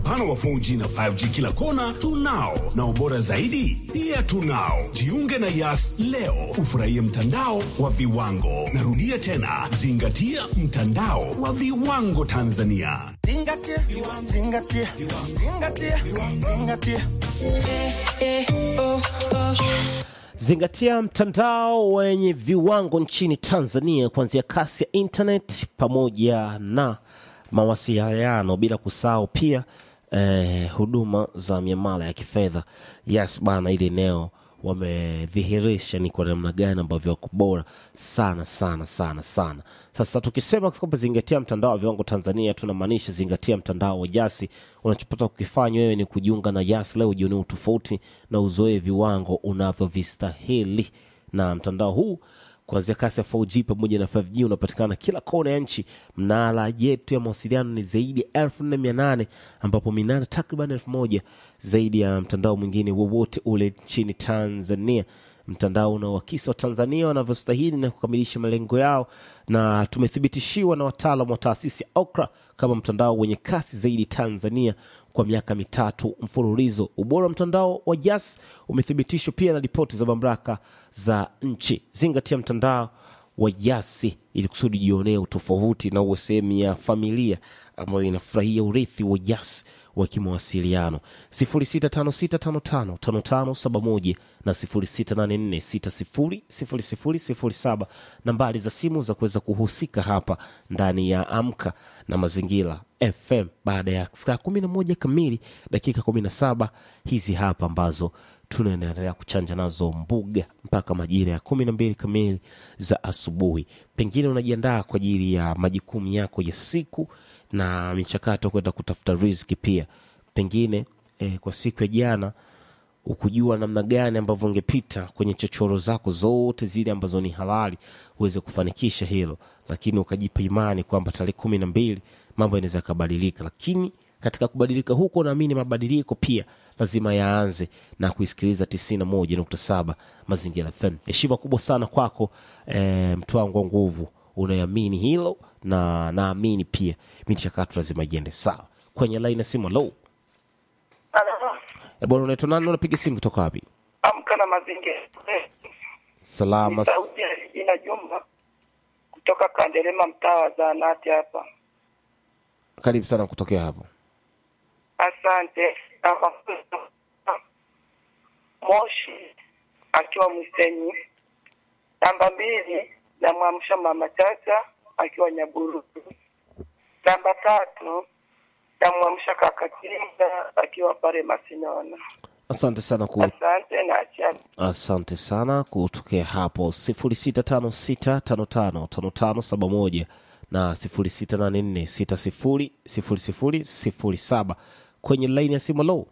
upana wa 4G na 5G kila kona tunao, na ubora zaidi pia tunao. Jiunge na Yas leo ufurahie mtandao wa viwango. Narudia tena, zingatia mtandao wa viwango Tanzania. Zingatia, zingatia, zingatia, zingatia. Zingatia mtandao wenye viwango nchini Tanzania, kuanzia kasi ya internet pamoja na mawasiliano, bila kusahau pia eh, huduma za miamala ya kifedha. Yes bana, ili eneo wamedhihirisha ni kwa namna gani ambavyo wako bora sana sana sana sana. Sasa tukisema kwamba zingatia mtandao wa viwango Tanzania, tunamaanisha zingatia mtandao wa Jasi. Unachopata kukifanya wewe ni kujiunga na Jasi leo, ujionee utofauti na uzoee viwango unavyovistahili na mtandao huu kuanzia kasi ya 4G pamoja na 5G unapatikana kila kona ya nchi. Mnara yetu ya mawasiliano ni zaidi ya elfu nne mia nane ambapo minara takriban elfu moja zaidi ya mtandao mwingine wowote ule nchini Tanzania. Mtandao unaoakisi wa Tanzania wanavyostahili na kukamilisha malengo yao, na tumethibitishiwa na wataalam wa taasisi ya OKRA kama mtandao wenye kasi zaidi Tanzania kwa miaka mitatu mfululizo. Ubora wa mtandao wa Jas umethibitishwa pia na ripoti za mamlaka za nchi. Zingatia mtandao wa Jasi ili kusudi jionee utofauti na uwe sehemu ya familia ambayo inafurahia urithi wa Jas wa kimawasiliano 0656555571 na 0684600007 nambari za simu za kuweza kuhusika hapa ndani ya Amka na Mazingira FM baada ya saa 11 kamili dakika 17 hizi hapa ambazo tunaendelea kuchanja nazo mbuga mpaka majira ya kumi na mbili kamili za asubuhi. Pengine unajiandaa kwa ajili ya majukumu yako ya siku na michakato kwenda kutafuta riziki pia. Pengine eh, kwa siku ya jana ukujua namna gani ambavyo ungepita kwenye chochoro zako zote zile ambazo ni halali uweze kufanikisha hilo, lakini ukajipa imani kwamba tarehe kumi na mbili mambo yanaweza yakabadilika, lakini katika kubadilika huko naamini mabadiliko pia lazima yaanze na kuisikiliza tisini na moja nukta saba Mazingira FM. Heshima kubwa sana kwako e, mtu wangu wa nguvu, unaamini hilo na naamini pia michakato lazima iende sawa. Kwenye laini ya simu, lo, e bwana, unaitwa nani? Unapiga simu kutoka wapi? Amka na mazingira. Eh, Salama. Sauti ya Regina Juma kutoka Kandelema, mtaa wa Zahanati hapa. Karibu sana kutokea hapo. Asante. Namba Moshi akiwa Mwisenyi. Namba mbili namwamsha mama Chacha akiwa Nyaburu. Namba tatu namwamsha kaka Kinga akiwa pale Masinona. Asante sana ku Asante na achia asante sana kutokea hapo sifuri sita tano sita tano tano tano tano saba moja na sifuri sita nane nne sita sifuri sifuri sifuri sifuri saba kwenye laini ya simu. Lo,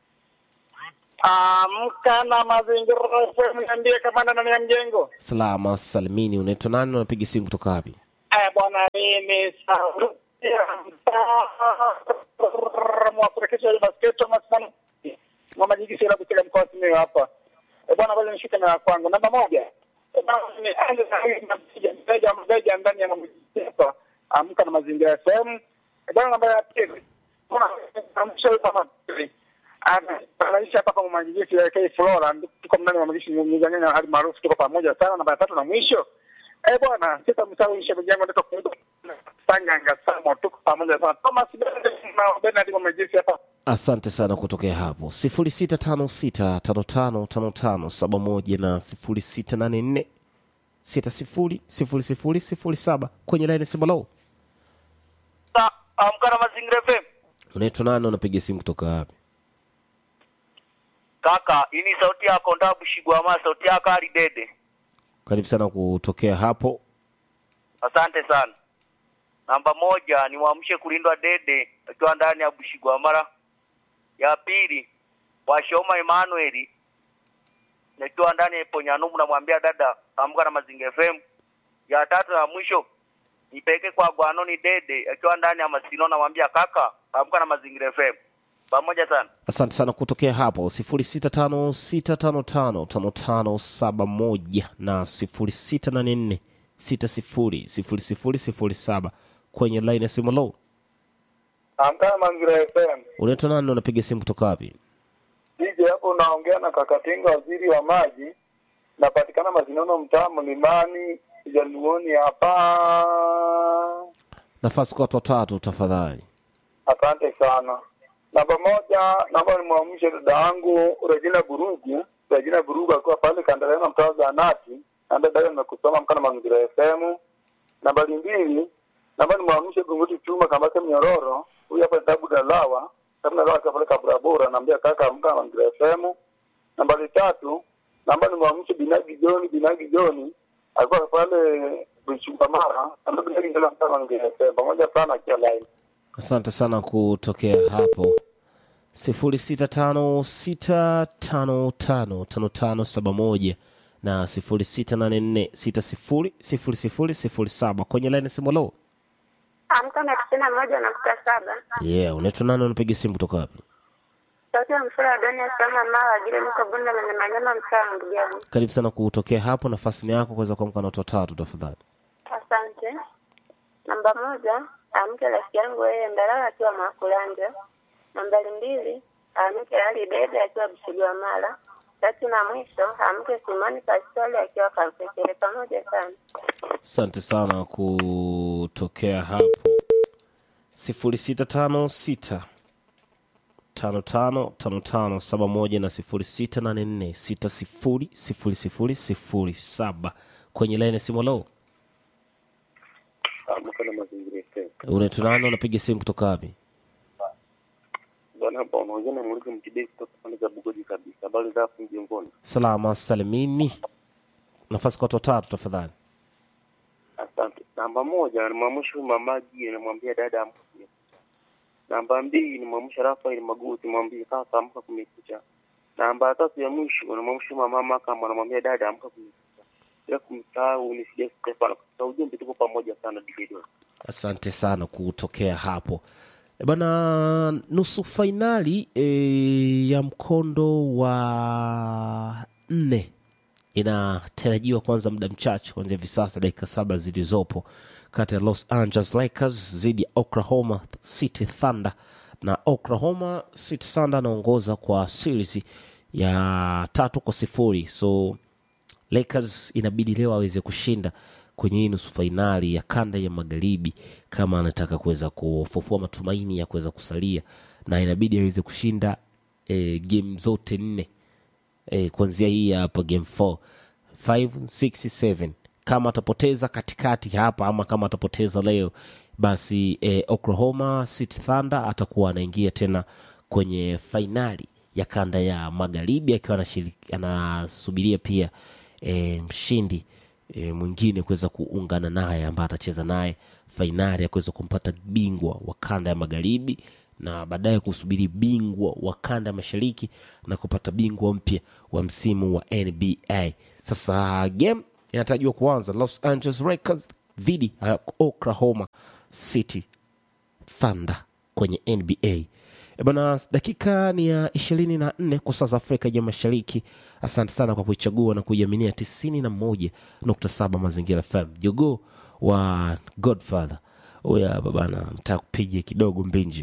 Amka na mazingira FM, niambie kamanda ndani ya mjengo. salama salimini. Unaitwa nani? Unapiga simu kutoka wapi? Aya bwana, mimi sauti ya mtaa mwafurikisha ya basketo masimani mama jiji sila kucheka mkoa simiyu hapa. E bwana, ngoja nishike na ya kwangu namba moja. E bwana, nianze na hii mteja mteja mteja ndani ya mama jiji hapa. Amka na mazingira FM. E bwana, namba ya pili. Bwana, amsha mama anaishi hapa kwa mwanjiji ya K Flora, tuko mndani wa mwanjiji mzanganya hali maarufu, tuko pamoja sana. Namba ya tatu na mwisho Eh bwana, sitamsahau ishe mjengo ndio kwa Sanganga Samo, tuko pamoja sana. Thomas Bernard na Bernard wa mjisi hapa. Asante sana kutokea hapo sifuri sita tano sita tano tano tano tano saba moja na sifuri sita nane nne sita sifuri sifuri sifuri sifuri saba kwenye laini ya simu. Lo, Amka na mazingira FM. unaitwa nani? Unapiga simu kutoka wapi? Kaka, hii ni sauti yako Ndabu Shigwama, sauti yako Ali Dede. Karibu sana kutokea hapo. Asante sana. Namba moja ni mwamshe kulindwa Dede akiwa ndani ya Bushigwamara. Ya pili Washoma Emmanuel nikiwa ndani ya Iponyanumu, namwambia dada amka na Mazingira FM. Ya tatu na mwisho nipeke kwa Gwanoni Dede akiwa ndani ya Masino, namwambia kaka amka na Mazingira FM. Pamoja sana. Asante sana kutokea hapo sifuri sita tano sita tano tano tano tano saba moja na sifuri sita nane nne sita sifuri sifuri sifuri sifuri saba kwenye laini ya simu. Lo, Amka Mangira FM. unaitwa nani na unapiga simu kutoka wapi DJ hapo unaongea na Kakatinga waziri wa maji. Napatikana Mazinono mtaa Mlimani, Jaluoni hapa. nafasi kwa watu watatu tafadhali Asante sana. Namba moja, naomba nimwamshe dada yangu Regina Burugu. Regina Burugu akiwa pale Kandarena mtaa wa Zanati. Na dada yake nimekusoma mkana Mangira FM. Nambari mbili, naomba nimwamshe Gunguti Chuma Kambake Mnyororo. Huyu hapa Tabu Dalawa. Tabu Dalawa akiwa pale Kaburabura. Naambia kaka amka Mangira FM. Nambari tatu, naomba nimwamshe Binagi Joni, Binagi Joni. Alikuwa pale Buchungamara. Naomba Binagi Joni amka Mangira FM. Pamoja sana akiwa live. asante sana kutokea hapo sifuri sita tano sita tano tano tano tano saba moja na sifuri sita nane nne sita sifuri sifuri sifuri sifuri saba kwenye laini simolo Amka na tisini na moja nukta saba. yeah unaitwa nani unapiga simu kutoka wapi Sauti ya msura wa Doni Salama Mawa vile niko Bunda lenye manyama mtaa wa Ndugabu. karibu sana kutokea hapo nafasi ni yako kuweza kuamka na watu watatu tafadhali Asante. Namba moja, amke rafiki yangu yeye Ndalala akiwa Makulanja. Nambari mbili, amke Ali Dede akiwa Bushigwa Mara. Tatu na mwisho, amke Simoni Pastori akiwa Kalpekele. Pamoja sana. asante sana kutokea hapo sifuri sita tano sita tano tano tano tano saba moja na sifuri sita nane nne sita sifuri sifuri sifuri sifuri saba kwenye laini simolo Amka na mazingira FM. unaitwa nani unapiga simu kutoka wapi Bwana hapa unaongea na Muliki Mtibei kutoka pande za Bugoji kabisa. Habari za hapo mjengoni? salama salimini nafasi kwa watu watatu tafadhali Asante. Namba moja nimwamsha mamaji namwambia dada amka kumekucha. Namba mbili nimwamsha Rafael Maguti mwambie kaka amka kumekucha. Namba tatu ya mwisho nimwamsha mama kama namwambia dada amka kumekucha. Bila kumsahau ni Sija Stefano. Kwa ujumbe tuko pamoja sana Dividio. asante sana kutokea hapo E bana nusu fainali e, ya mkondo wa nne inatarajiwa kuanza muda mchache kuanzia hivi sasa dakika saba zilizopo kati ya los angeles lakers dhidi ya oklahoma city thunder na oklahoma city thunder anaongoza kwa series ya tatu kwa sifuri so Lakers inabidi leo aweze kushinda kwenye hii nusu fainali ya kanda ya magharibi kama anataka kuweza kufufua matumaini ya kuweza kusalia, na inabidi aweze kushinda e, game zote nne e, kuanzia hii hapa game 4 5 6 7 kama atapoteza katikati hapa ama kama atapoteza leo basi e, Oklahoma City Thunder atakuwa anaingia tena kwenye fainali ya kanda ya magharibi akiwa anashiriki- anasubiria pia e, mshindi e, mwingine kuweza kuungana naye ambaye atacheza naye fainali ya kuweza kumpata bingwa wa kanda ya magharibi na baadaye kusubiri bingwa wa kanda ya mashariki na kupata bingwa mpya wa msimu wa nba sasa game inatarajiwa kuanza los angeles Lakers dhidi ya oklahoma city thunder kwenye nba E bana dakika ni ya ishirini na nne kwa saa za afrika ya mashariki asante sana kwa kuichagua na kuiaminia tisini na moja nukta saba mazingira fm jogoo wa godfather huyo hapa bana mtaa kupiga kidogo mbinji